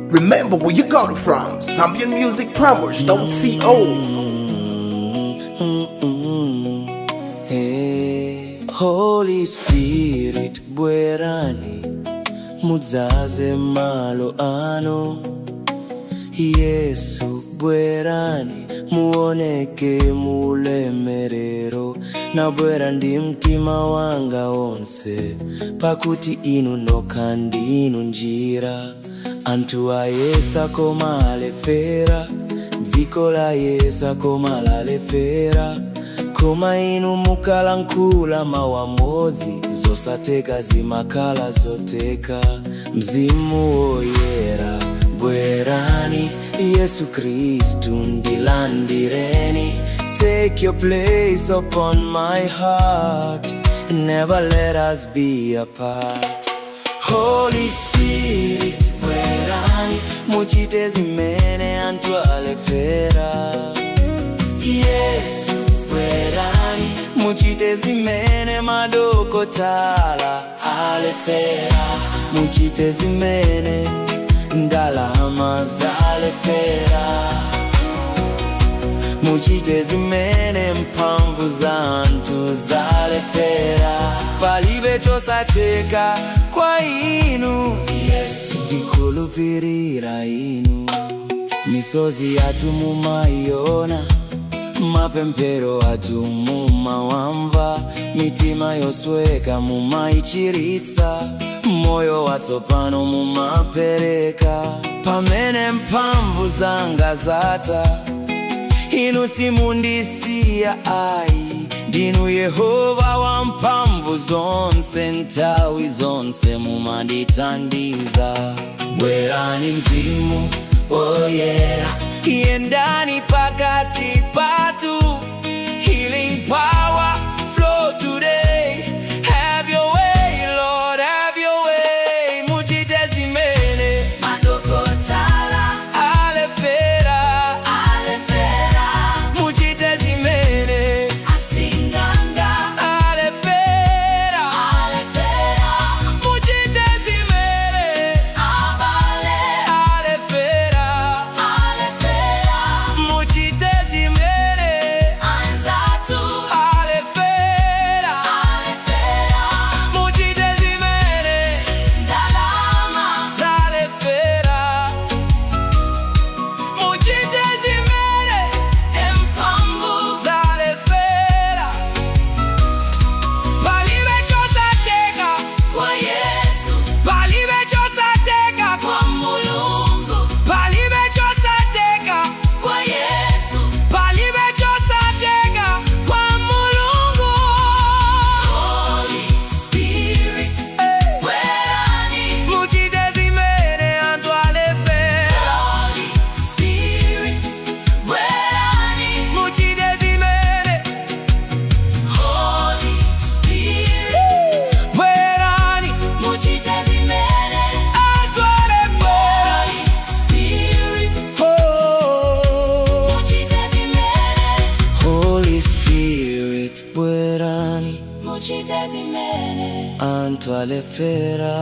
Remember where you got it from. Zambian Music Promos, don't CO. Hey, Holy Spirit bwerani mudzaze malo ano Yesu bwerani muoneke mulemerero nabwera ndi mtima wanga wonse pakuti inu nokha ndinu njira anthu ayesa koma alefera dziko la yesa koma lalefera koma inu mukalankhula mawu amodzi zosateka zimakhala zoteka mzimu woyera bwerani yesu khristu ndilandireni take your place upon my heart never let us be apart holy spirit bwerani muchite zimene anthu alefera yesu bwerani muchite zimene madokotala alefera muchite zimene ndalama zalefera muchite zimene mphamvu za anthu zalefera palibe chosateka kwa inu yesu ndikhulupirira inu misozi yathu mumayiona mapemphero athu mumawamva mitima yosweka mumayichiritsa moyo watsopano mumapereka pamene mphamvu zanga zatha inu simundisiya ayi ndinu yehova wamphamvu zonse nthawi zonse mumandithandiza bwerani mzimu oyera yendani pakati patu healing power flow today have your way lord have your way muchite zimene Madokotala alefera alefera muchite zimene asinganga alefera alefera muchite zimene abale alefera alefera muchite zimene anzatu alefera alefera muchite zimene ndalama zalefera muchite zimene empambu zalefera palibe chosateka kwa Yesu palibe chosateka kwa Mulungu palibe chosateka kwa Yesu palibe chosateka kwa mulungu Holy Spirit bwerani muchite zimene anthu alefera Holy Spirit bwerani muchite zimene Holy Spirit bwerani muchite zimene anthu alefera Holy Spirit Oh. muchite zimene Holy Spirit bwerani muchite zimene anthu alefera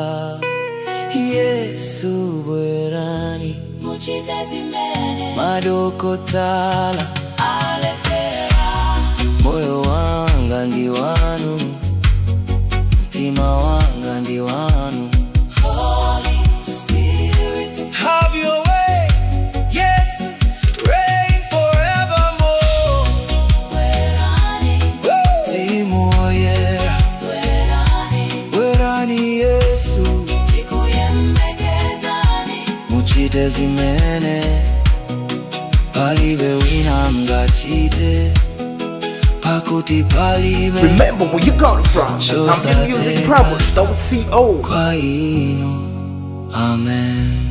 Yesu bwerani muchite zimene madokotala alefera moyo wanga ndi wanu mtima wanga ndi wanu Holy Spirit Have your way, yes, reign forevermore. bwerani Timu oyera, bwerani bwerani Yesu, tikuyembekezani muchite zimene palibe wina angachite pakuti palibe Remember where you got it from. Zambian Music Promos, don't CO. kwa inu amen